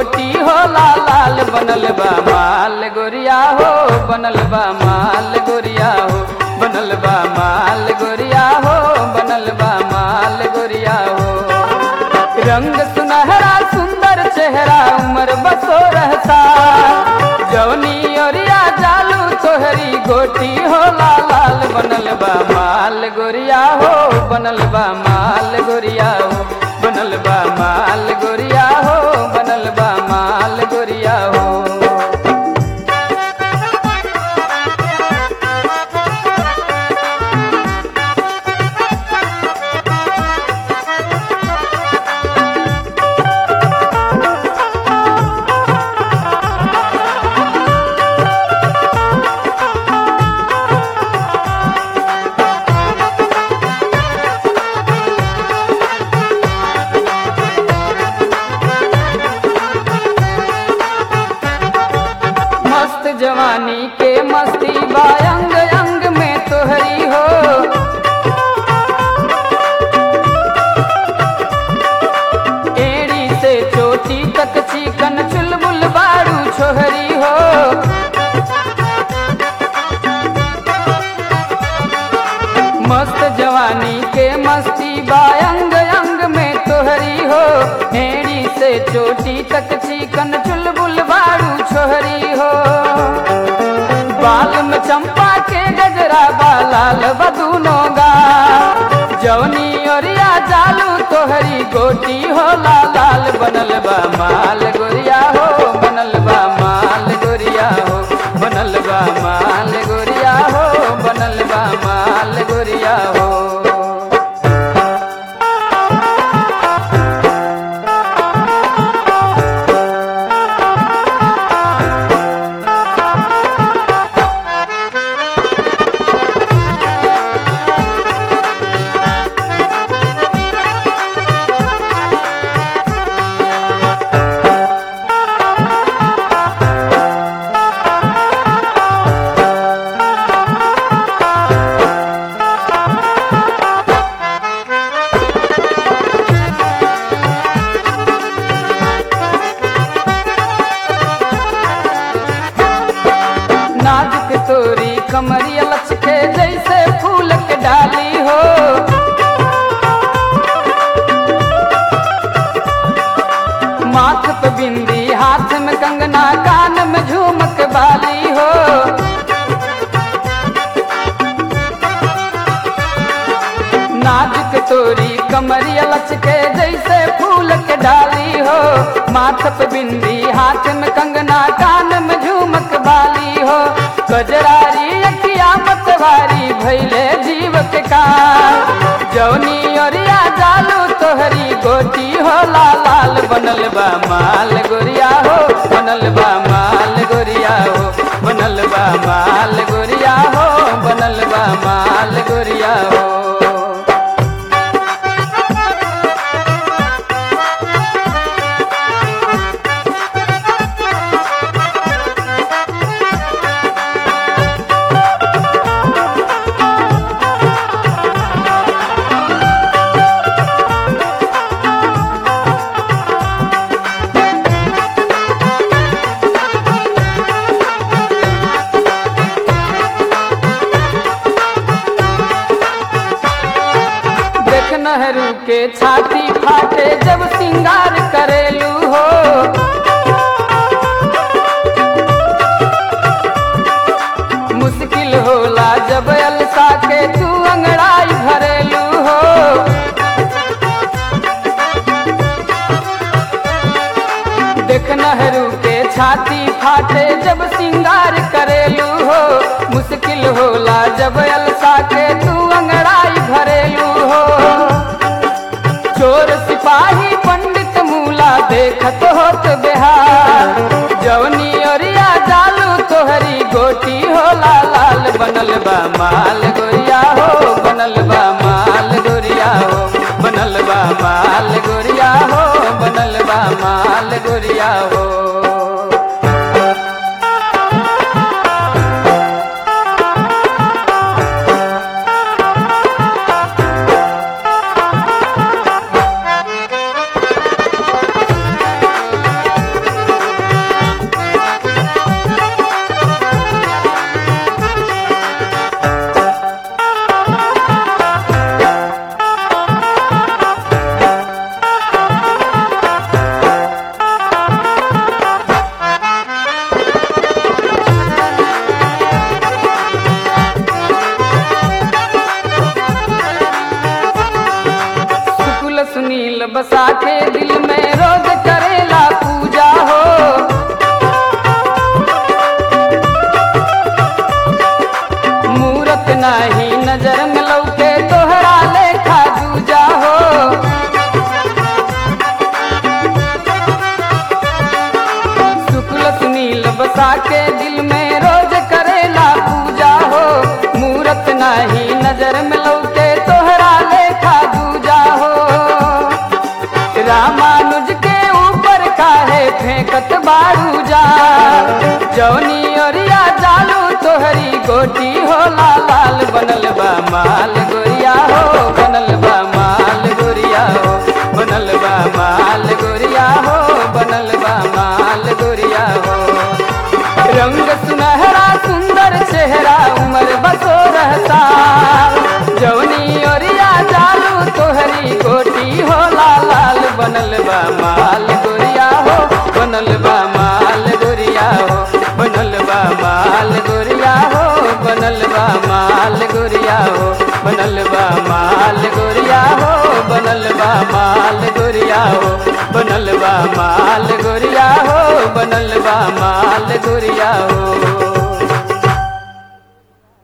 गोटी हो लाल लाल बनल बा माल गोरिया हो बनल बा माल गोरिया हो बनल बा माल गोरिया हो बनल बा माल गोरिया हो रंग सुनहरा सुंदर चेहरा उमर बसो रहता जवनी ओरिया जालू तोहरी गोटी हो लाल लाल बनल बा माल गोरिया हो बनल बा माल गोरिया हो बनल बा माल गोरिया हो बनल बा माल गोरिया हो मस्त जवानी के मस्ती बा अंग अंग में तोहरी हो एड़ी से चोटी तक चिकन चुलबुल बारू छोहरी हो मस्त जवानी के मस्ती बा अंग अंग में तोहरी हो एड़ी से चोटी तक चिकन चुलबुल बारू छोहरी हो बाल में चंपा के गजरा बालाल बदूनों गा जवनी ओरिया जालू तोहरी गोटी हो लाल लाल बनल बा माल गोरिया हो बनल बा माल गोरिया हो बनल बा माल गोरिया हो बनल बा माल गोरिया हो नाजुक तोरी कमरिया लचके जैसे फूल के डाली हो माथ पे बिंदी हाथ में कंगना कान में झूमक बाली हो नाजुक तोरी कमरिया लचके जैसे फूल के डाली हो माथ पे बिंदी हाथ में कंगना कान में झूमक बाली हो गजरारी अखिया मतवारी भैले जीव के कान जौनी ओरिया जालू तोहरी गोटी हो लाल लाल बनल बा माल गोरिया हो बनल बा माल गोरिया हो बनल बा माल गोरिया हो बनल बा माल गोरिया हो देख नहरू के छाती फाटे जब सिंगार करेलू हो मुश्किल होला जब अलसा के तू अंगड़ाई भरेलू हो देख नहरू के छाती फाटे जब सिंगार करेलू हो मुश्किल होला जब अलसा के तू अंगड़ाई भरेलू हो चोर सिपाही पंडित मूला देखत होत बिहार जवनी ओरिया जालू तोहरी गोटी हो लाल लाल बनल बा माल गोरिया हो बनल बा माल गोरिया हो बनल बा माल गोरिया हो बनल बा माल गोरिया हो के दिल में रोज करेला पूजा हो मूरत नाही नजर में लौके तोहरा लेखा दूजा हो शुक्ल सुनील बसा के दिल में रोज करेला पूजा हो मूरत नाही नजर में लौके तोहरा लेखा दूजा हो रामानुज के ऊपर काहे फेंकत बारू जा जौनी ओरिया जालू तोहरी गोटी हो लाल लाल बनल बा माल गोरिया हो बनल बा माल गोरिया हो बनल बा माल गोरिया हो बनल बा माल गोरिया हो रंग सुनहरा सुंदर चेहरा उमर बसो रहता जौनी ओरिया जालू तोहरी गोटी हो लाल लाल बनल बा माल गोरिया हो बनल बा माल गोरिया हो बनल बा माल गोरिया हो बनल बा माल गोरिया हो बनल बा माल गोरिया हो बनल बा माल गोरिया हो बनल बा माल गोरिया हो बनल बा माल गोरिया हो